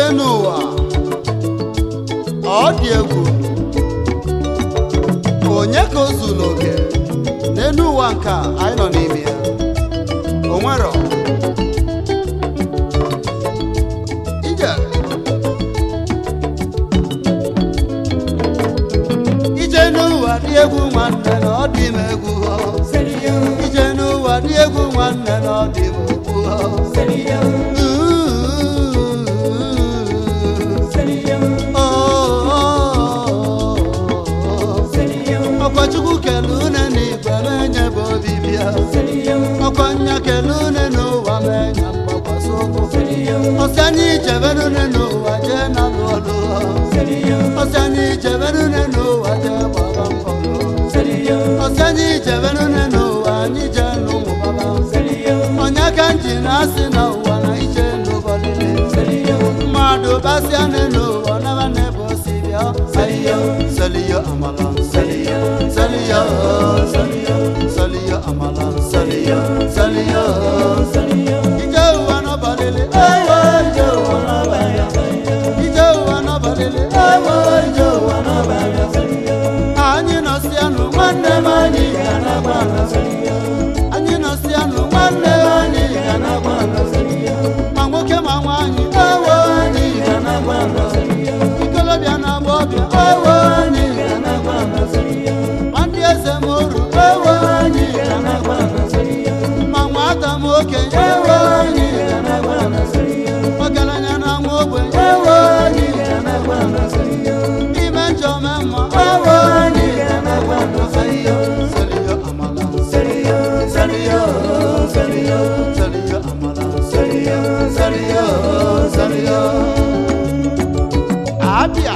ije n'ụwa ọ dị egwu onye ka o zuru oke n'elu ụwa nke a anyị nọ n'ime ya o nwero ije ije n'ụwa dị egwu nwanne na ọ dị m egwu ije n'ụwa dị egwu nwanne na ọ dị m okwu ọkwachukwu kele une n'igwe menye bụ obibi ya ọkwa nya kele une n'ụwa menye mgbakwasị ụkwụ ọsị anyị ijebenune n'ụwa jee na lụ ọlụ ọsị anyị ijebenune n'ụwa jee gbaba mbọ ọsị anyị ijebenune n'ụwa anyị jee n'ụmụ baba onye ka m ji na-asị na ụwa na ije n'ụbọlile mmadụ basịa n'ụwa naba n'ebe o si bịa seliyo seliyo amala seliyo seliyo seliyo seliyo amala seliyo seliyo ije ụwa n'ụbọlile ewo ije ụwa n'ụbọlile ije ụwa n'ụbọlile ewo ije ụwa n'ụbọlile anyị nọsịanụ nwanne m anyị ga na-agba anyị nọsịanụ nwanne m anyị ga na-agba ma nwoke ma nwaanyị ewo anyị ga na-agba ikolobịa na agbọbịa ewo anyị ga na-agba ma ndị eze m oru ewo anyị ga na-agba ma nwata m okenye ewo anyị ga na-agba ọgaranya na nwa ogbenye ewo anyị ga na-agba ime njọ mee mma ewo anyị ga na-agba seliyo amala seliyo seliyo seliyo seliyo amala seliyo seliyo seliyo abịa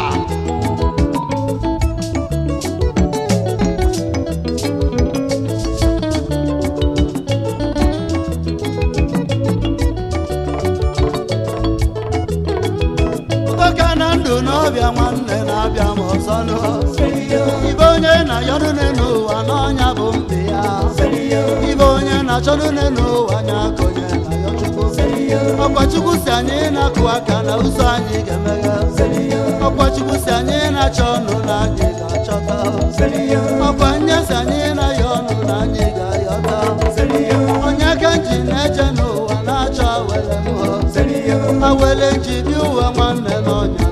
ụtọka na ndụ n'ọbịa nwanne na-abịa m ọzọ nụ ibe onye na-ayọrụne n'ụwa n'ọnya bụ mbe ya ibe onye na-achọrụne n'ụwa anya ka onye na-ayọ chukwu ọkwa chukwu si anyị na-akụ aka na ụzọ anyị ga-emeghe ọkwa chukwu si anyị na-achọ ọnụ na anyị ga-achọta ọkwa nye si anyị na-ayọ ọnụ na anyị ga-ayọta onye ka m ji na-eje n'ụwa na-achọ awele m awele ji dị ụwa nwanne n'ọnya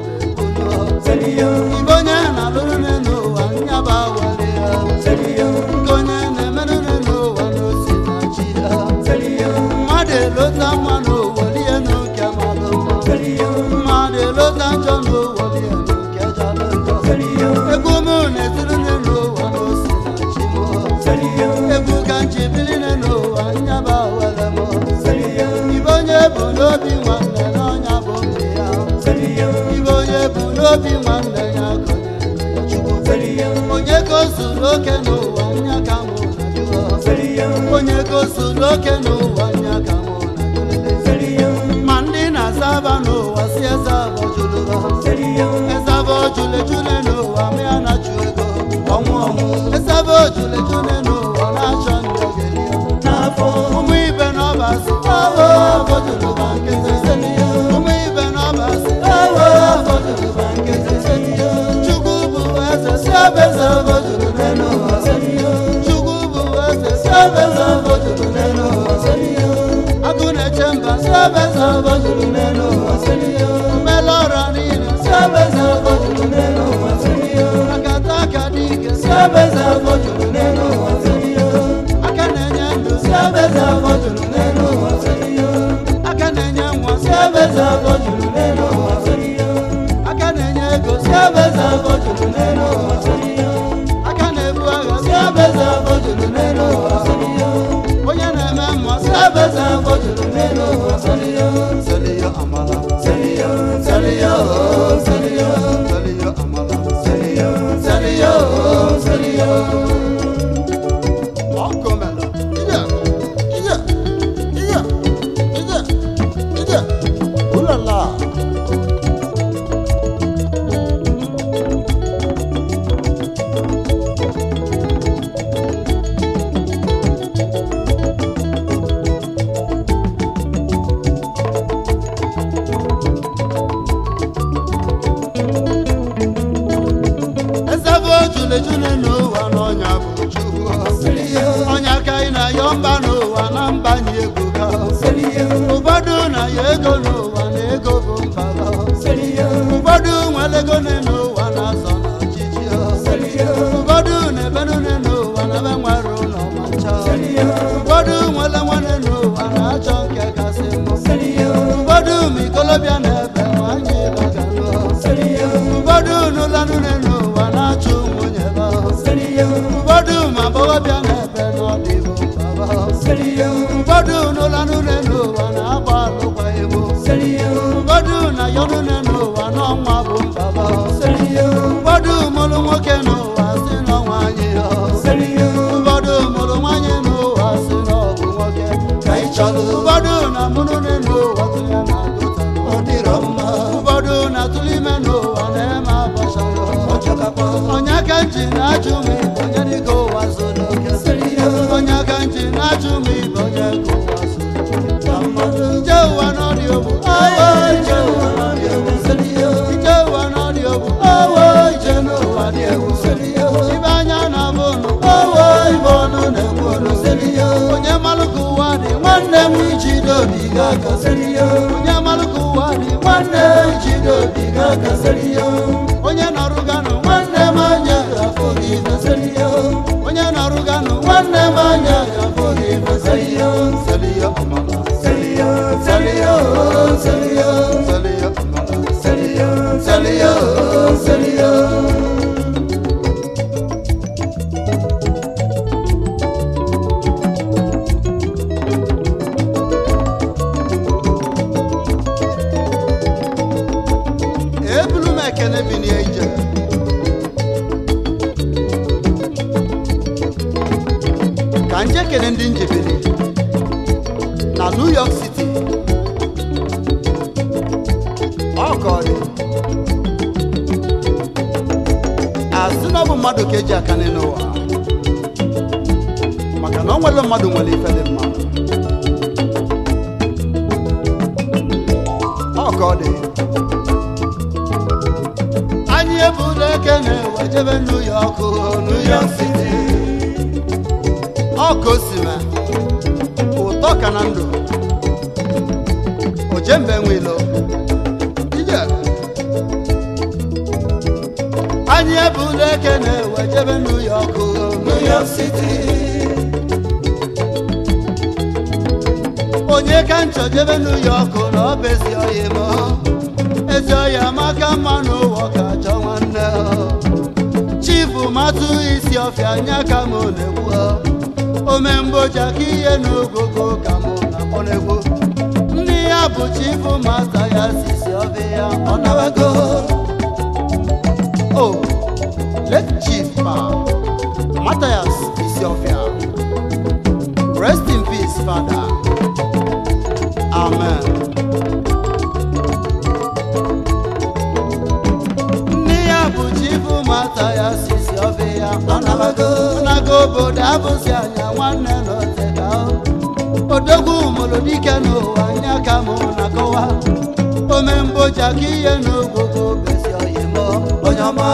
ibe onye na-alụrụ n'ụwa nyaba awele ya nke onye na-emerụre n'ụwa n'osi na chi ya mmadụ elota mma n'ụwa lie n'oke malụ mma mmadụ elota njọ n'ụwa lie n'oke jalụ njọ egwu m na-etiri n'ụwa n'osi na chi m egwu ka m ji biri n'ụwa nyaba awele m ibe onye bụ n'obi nwanne n'ọnya bụ mbe ya ibe onye bụ n'obi nwanne ya gọnyere ya chukwu onye ka o zuru oke n'ụwa nya ka mụ na jụọ onye ka o zuru oke n'ụwa nya ka mụ na jụlele ma ndị na-aza aba n'ụwa si eze abọ jụrụ ha eze abọ jụle jụle n'ụwa ma ya na-achụ ego ọnwụ ọnwụ eze abọ jụle jụle n'ụwa na-achọ ndị ogeli n'afọ ụmụ ibe n'ọba si awo abọ jụrụ ba nkịtị ụmụ ibe n'ọba si awo abọ jụrụ ba nkịtị chukwu bụ eze si abeze abọ jụrụ n'elu ụwa chukwu bụ eze si abeze abọ jụrụ n'elu ụwa agụ na-eche mba si abeze abọ jụrụ n'elu ụwa mmele ọra niile si abeze abọ jụrụ n'elu ụwa akata aka dị ike si abeze abọ jụrụ n'elu ụwa aka na-enye ndụ si abeze abọ jụrụ n'elu ụwa aka na-enye nwa si abeze abọ jụrụ n'elu ụwa aka na-enye ego si abeze abọ jụrụ n'elu ụwa aka na-ebu agha si abeze abọ jụrụ n'elu ụwa onye na-eme mma si abeze abọ jụrụ n'elu ụwa seliyo amala seliyo seliyo seliyo seliyo amala seliyo seliyo seliyo ọkụmela ije ije ije ije ije ụlala leju n'ụwa n'ọnya bụ chukwu ọnya ka ị na-ayọ mba n'ụwa na mba nye ego ka ụfọdụ na-ayọ ego n'ụwa na ego bụ mba ha. ụfọdụ nwere ego n'ụwa na-azọ n'ọchịchị ha. ụfọdụ na-ebenụ n'ụwa na ebe nwere ụlọ ma ncha ụfọdụ nwere nwanne n'ụwa na-achọ nke kasị mma ụfọdụ ma ikolobịa na-ebe nwanyị bagalụ ụfọdụ n'ụlanụ n'ụwa na-achụ nwunye ha ụfọdụ ma agbọghọbịa na-ebe n'ọdịbụ baba ụfọdụ n'ụlanụ n'ụwa na-agba alụkwaghị bụ ụfọdụ na yọnụ n'ụwa n'ọnwa bụ mbaba ụfọdụ mụrụ nwoke n'ụwa si n'ọnwa anyị ha ụfọdụ mụrụ nwanyị n'ụwa si n'ọbụ nwoke ka ị chọrọ ụfọdụ na mụrụ n'ụwa tụnye na agụta ọ dịrọ mma ụfọdụ na-atụrụ ime n'ụwa na-eme abọcha onye ka nji na-ajụ m ibe onye dịka ụwa so n'oke onye ka nji na-ajụ m ibe onye ka ụwa so ije ụwa n'ọdị ogbu awo ije ụwa n'ọdị ogbu ije ụwa n'ọdị ogbu awo ije n'ụwa dị egwu ibe anya na-abụ nụ awo ibe ọnụ na-egbu ọnụ onye malụ ka ụwa dị nwanne m iji dobi ga-aka onye malụ ka ụwa dị nwanne m iji dobi ga-aka onye nọrụ ganụ nwanne m anya ga-afụ gị mesịrị ya onye nọrụ ganụ nwanne m anya ga-afụ gị mesịrị ya seliya ọmama seliya seliya seliya seliya ọmama seliya seliya seliya ebulu m ekene bi n'ije ka nje kene ndị njebere na new york city ọ ka ọ dị asị na ọ bụ mmadụ ka eji aka n'ụwa maka na ọ nwere mmadụ nwere ife dị mma ọ ka ọ dị anyị ebula ekene wee jebe new york new york city ọka osime ụtọ ka na ndụ ojembe nwilo ije anyị ebula ekene wee jebe new york new york city onye ka nchọ jebe new york na ọ bụ ezi oyi m ezi oyi amaka mma n'ụwa ka chọ nwanne chifu matụ isi ọfịa anya ka m na-egwu omemgboja ka ihe n'ogogo ka m na-akpọ n'egwu ndị ya bụ chifu mata ya sisi ọfịa ọ nawago o let chief pa Matthias Isiofia rest in peace father amen nne ya bụ chifu Matthias Isiofia ọ nabago nago obodo abụzi anya nwanne na oteka odogwu molodike n'ụwa anya ka mụ na-akọwa omemgboja ka ihe n'ogwogo besi oyimo onye ọma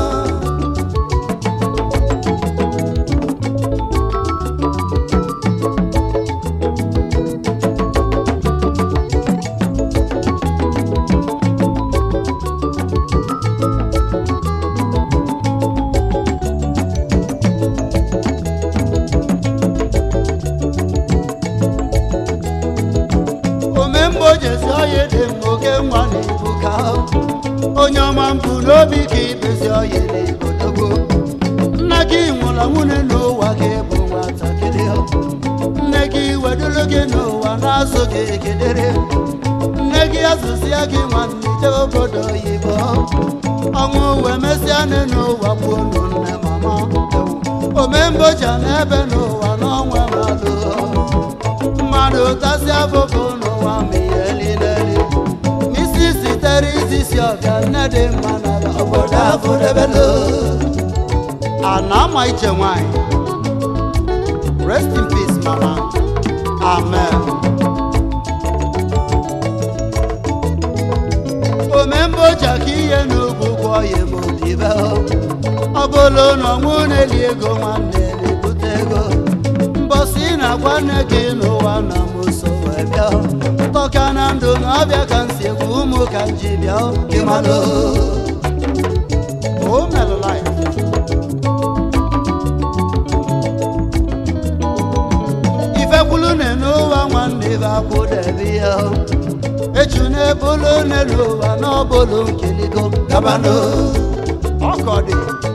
omembojezi oyi dị m oke nwa na ibu ka onye ọma mbụ n'obi ka ibezi oyi na ibodogo nna gị nwụrụ nwunye n'ụwa gị bụ nwatakịrị nne gị wedoro gị n'ụwa na-azụ gị kedere nne gị azụzịa gị nwanne jee obodo oyibo ọnwụ wee mesịa nne n'ụwa gbuo nụ nne mama omemboja n'ebe n'ụwa n'ọnwa mmadụ mmadụ tasị afụfụ n'ụwa ma ihe niile isi sitere izisi ọbịa nne dị mma na obodo afọ debelo a na-ama iche nwanyị rest in peace mama amen omemboja ka ihe n'ugwu gwọ ya ma odibe ọ bụla bụrụ na ọnwụ na-eli ego nwanne na-ebute ego mbọsị na-agwa nne gị n'ụwa na mụso wee bịa tọka na ndụ na ọbịa ka nsi egwu ụmụ ka m ji bịa gị malụ o melụ life ifekwulu na-ene ụwa nwanne ibe akwụdebe ya eju na-ebulu n'elu ụwa n'ọbụlụ nkeligo gabano ọkọdị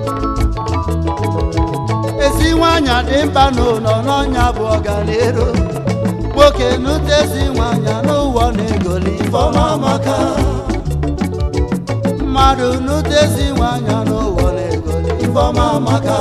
ezi nwanyị dị mkpa n'ụlọ n'ọnya bụ ọganiru nwoke nute ezi nwanyị n'ụwa na-egoli ifeọma maka mmadụ nute ezi nwanyị n'ụwa na-egoli ifeọma maka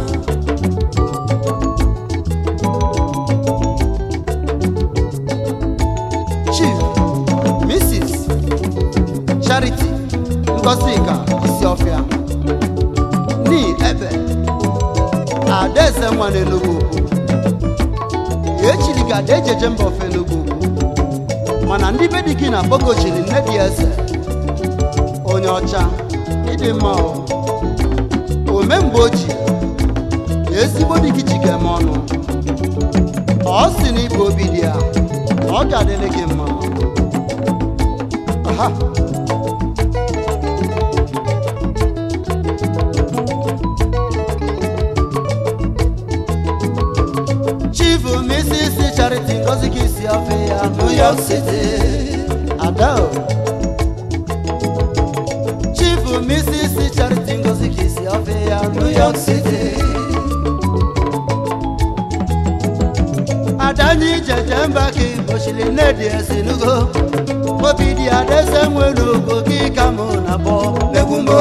chief mrs charity ngosika isiofia ni ebe adaeze nwa n'enugwu ukwu echiri ka ada ejeje mba ofe enugwu ukwu mana ndị be dị gị na kpogochiri nne dị eze onye ọcha ịdị mma o ome mgbe o ji ezigbo dị gị jigeme ọnụ ọ sị na ibu obi dị ya na ọ ga-adịrị gị mma aha chief mrs charity ngozi ka isi ofe ya new york city ada o. chief mrs charity ngozi ka isi ofe ya new york city adanyi jeje mba ka igbochiri nnedi esinugo obi dị adeze nwere ogo gị ka mụ na bọ megwumbo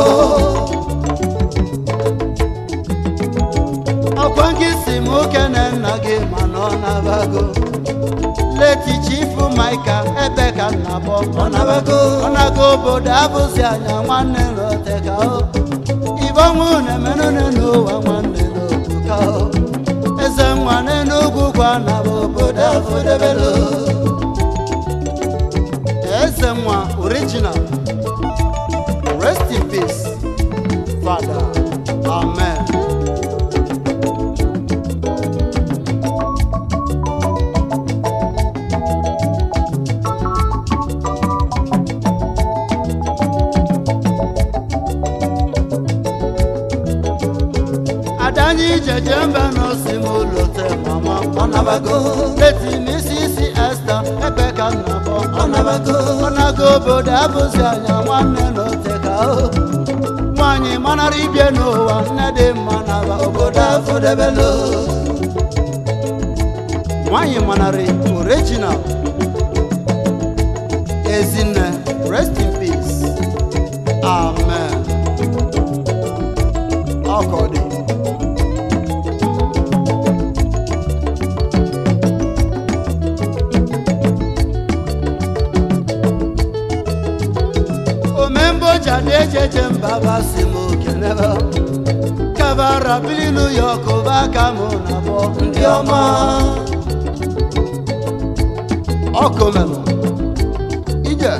ọkwa gị si m okene nna gị mana ọ nabago leti chifu maika ebe ka nna bọ ọ nabago ọ nago obodo abụzi anya nwanne nrote ka o ibọnwụ na-emenụne n'ụwa nwanne n'okwu ka o eze nwa n'enugwu gwa na bụ obodo afọdebelo eze nwa original rest in peace father amen adanyi jeje mba n'osi m ụlọte mama ọnabago leti n'isi isi esta ebe ka nna bọ ọnabago ọnago obodo abụzi anya nwanne n'ote ka o nwanyị manara ibie n'ụwa nne dị mma naba obodo afọdebelo nwanyị manarị original ezinne rest in peace amen ọkọ dị omemboja na-ejeje mba basị m okenebe kabara bili new york ụba ka mụ na bọ ndị ọma ọkụmelụ ije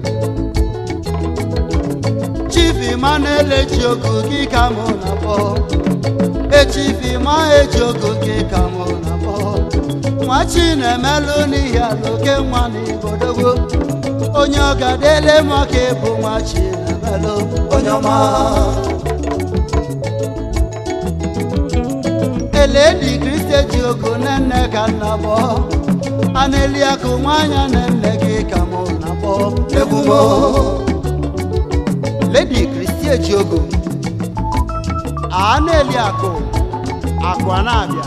chief Emmanuel eji ogu gị ka mụ na bọ echifi ma eji ogu gị ka mụ na bọ nwa chi na-emelụ n'ihi ala oke nwa n'ibodogbo onye ọ ga-adịle m ọka ịbụ nwa chi na-emelụ onye ọma eledi kristi eji ogu nne ka nna bọ aneli akụ nwanyị na nne gị ka mụ na bọ egwumo ledi kristi eji ogu a na-eli akụ akụ a na-abịa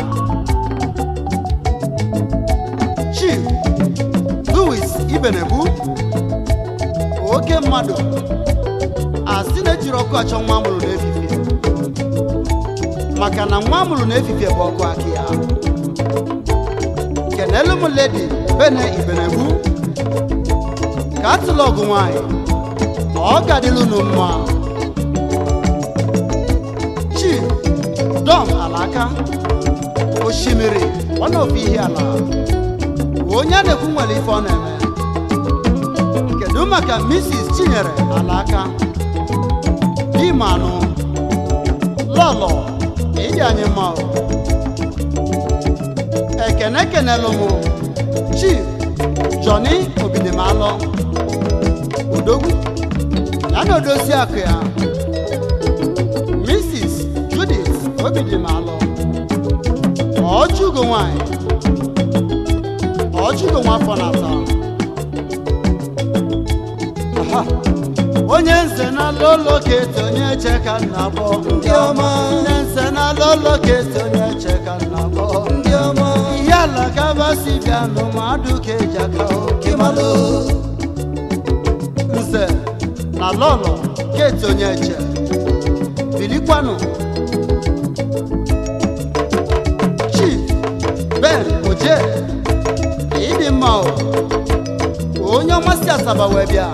chief louis ibenebu oke mmadụ asị na-ejiri ọkụ achọ nwa mụrụ n'efifie maka na nwa mụrụ n'efifie bụ ọkụ aka ya kenelu m ledi bene ibenebu ka atụla ọgụ nwanyị ọ gadịlụ unu mma chi dọm alaka osimiri ọ na-ofe ihe ala onye a na-ekwu nwere ife ọ na-eme kedu maka mrs chinyere alaka di manụ lọlọ ịdị anyị mma o. ekene kenelụ m chief Johnny Obidimalụ odogwu ya na odozi akụ ya Mrs. Judith Obidimalụ ọchụgo nwanyị ọchụgo nwafọ na-ata Aha. onye nze na lolo kete onye che ka nna bọ ndị ọma onye nze na lolo kete onye che ka nna bọ ndị ọma ihe ala gabasi bịa n'ụmụadụ ka eji aka oke ịmalụ nze na lọlọ kete onye che bilikwanụ chief ben oje ịdị mma o onye ọmasị asaba wee bịa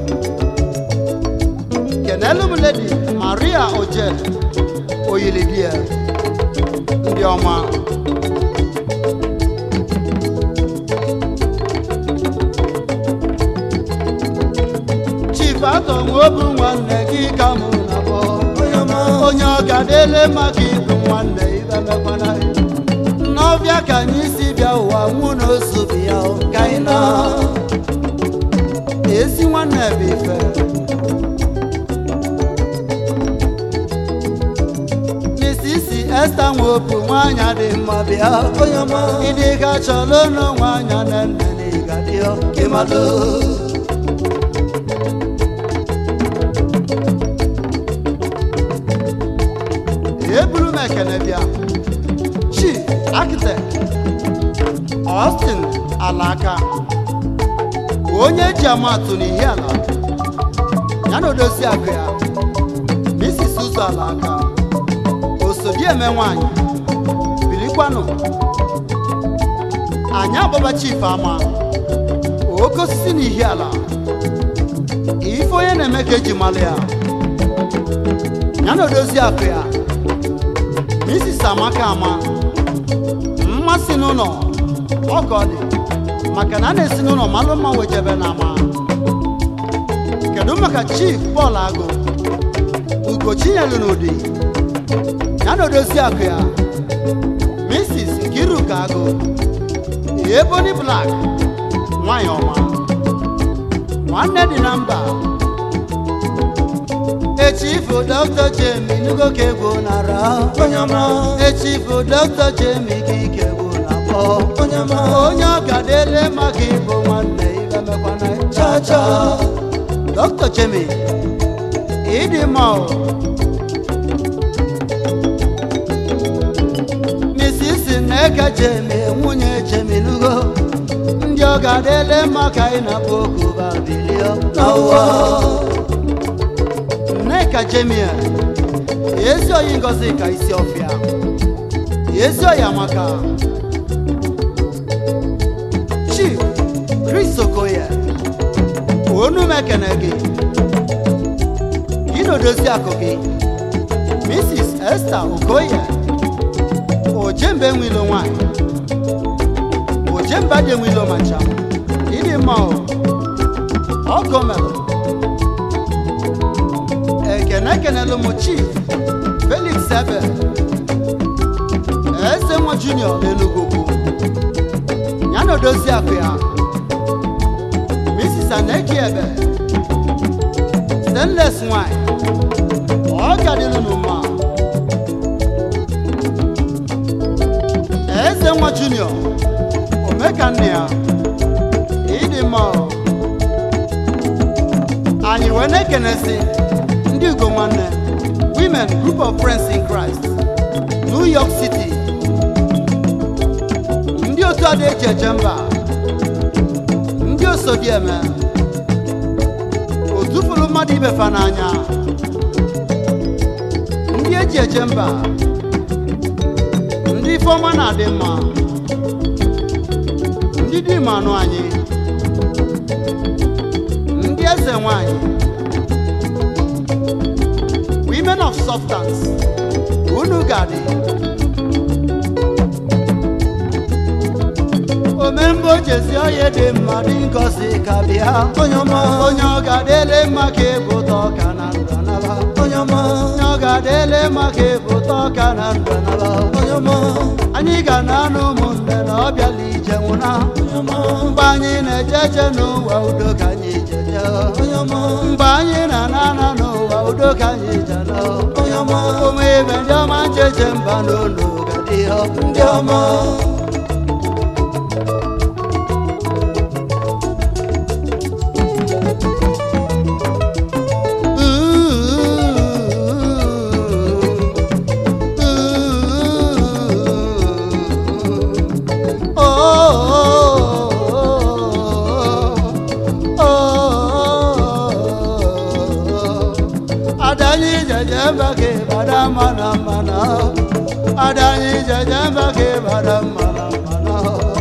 kenelu m ledi maria oje oyilidie ndị ọma chief atọ nweobu nwanne gị ka mụ na bọ onye ọma onye ọ ga-adịle maka ịbụ nwanne ibe mekwana n'ọbịa ka anyị si bịa ụwa mụ na ozu bụ ya o, ka anyị na ezi nwanne bụ ife misisi esta nweobu nwaanyị dị mma bịa onye ọma ịdị ka chọrọ ụlọ nwaanyị na nne na ịgadịọ ịmalụ eburu m ekene bịa chief architect Austin alaka onye ji amatụ n'ihi ala ya na odozi akụ ya Mrs. ụzọ alaka osodieme nwanyị bilikwanụ anyị agbaba chief ama oke osisi n'ihi ala ife onye na-eme ka eji malụ ya ya na odozi akụ ya Mrs. Amaka ama mmasị n'ụlọ ọka ọ dị maka na a na-esi n'ụlọ malụ mma wejebe na ama kedu maka chief Paul Agụ Ugochinyelu n'ụdị ya na odozi akụ ya Mrs. Nkiruka Agụ Ebony Black nwanyị ọma nwanne dị na mba echifu Dr. Jemi nugo ka egwu nara onye ọma echifu Dr. Jemi ka ike bụ na mbọ onye ọma onye ọ ga-adịle maka ịbụ nwanne ibe mekwana cha cha Dr. Jemi ịdị mma o Mrs. Nneka Jemi nwunye Jemi nugo ndị ọ ga-adịle maka ịnapụ oku babilio n'ụwa Nneka Jemie ezi oyi ngozi ka isi ọfịa ezi oyi amaka Chief Chris Okoye onu m ekene gị gị na odozi akụ gị Mrs. Esther Okoye ojembe nwilo nwanyị ojemba dị nwilo macha ịdị mma o ọgọ melụ ekene ekenelu m chief felix ebe eze nwa junior n'enugwu ya na odozi akụ ya mrs aneki ebe stainless nwanyị ọ gadịlụ n'ụma eze nwa junior omeka nne ya ịdị mma o. anyị wee na-ekenesi ndị ugo nwanne women group of friends in christ new york city ndị otu ada eji eje mba ndị osodieme otufulu mmadụ ibefa n'anya ndị eji eje mba ndị ifeọma na-adị mma ndị dị ma anụ anyị ndị eze nwanyị women of substance unu gadị omemgbe ojezi onye dị mma dị ngozi ka bịa onye ọma onye ọ ga-adịle mma ka ịbụta ọka na ndụ naba onye ọma onye ọ ga ga-adịle maka ịpụta ọka na ndụ naba onye ọma anyị ga na anụ ụmụnne na ọ bịala ije nwụna onye ọma mgbe anyị na-eje eje n'ụwa udo ka anyị jeje onye ọma mgbe anyị na-ana ana n'ụwa udo ka anyị jena onye ọma ụmụ ibe ndị ọma ncheche mba n'ụlọ gadị ndị ọma Adanyi jeje mbake bada mana mana Adanyi jeje mbake bada mana mana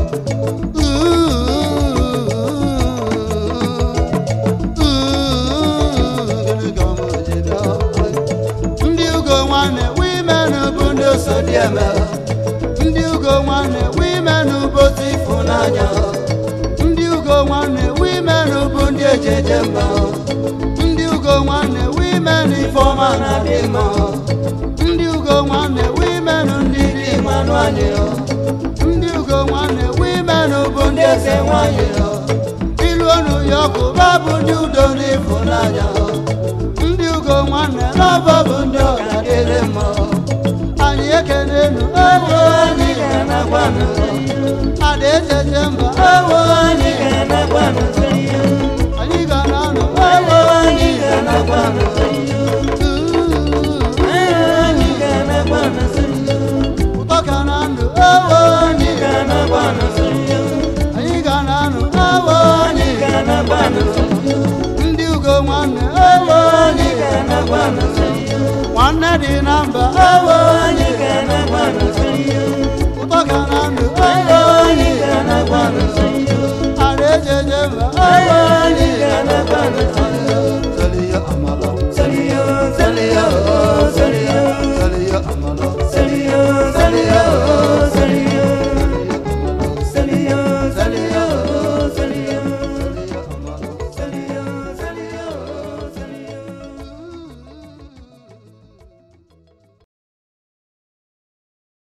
ndị ugo nwanne wimen bụ ndị osodieme ndị ugo nwanne wimen bụ otu ịfụnanya ndị ugo nwanne wimen bụ ndị ejeje mba ndị ugo nwanne wimen ifeọma na-adị mma ndị ugo nwanne wimen ndị dị mmanụ anyị ndị ugo nwanne wimen bụ ndị eze nwanyị ilu onu ya ọkụ babụ ndị udo na ịfụnanya ndị ugo nwanne n'ọbọ bụ ndị ọga dịrị mma anyị ekene enu ewo anyị ga-anakwanụ ada ejeje mba ewo anyị ga-anakwanụ anyị ga na-anụ ewo anyị ga-anakwanụ ụtọ ka na ndụ ewo anyị ga-anakwanụ anyị ga na-anụ ewo anyị ga-anakwanụ ndị ugo nwanne ewo anyị ga-anakwanụ nwanne dị na mba ewo anyị ga-anakwanụ ụtọ ka na ndụ ewo anyị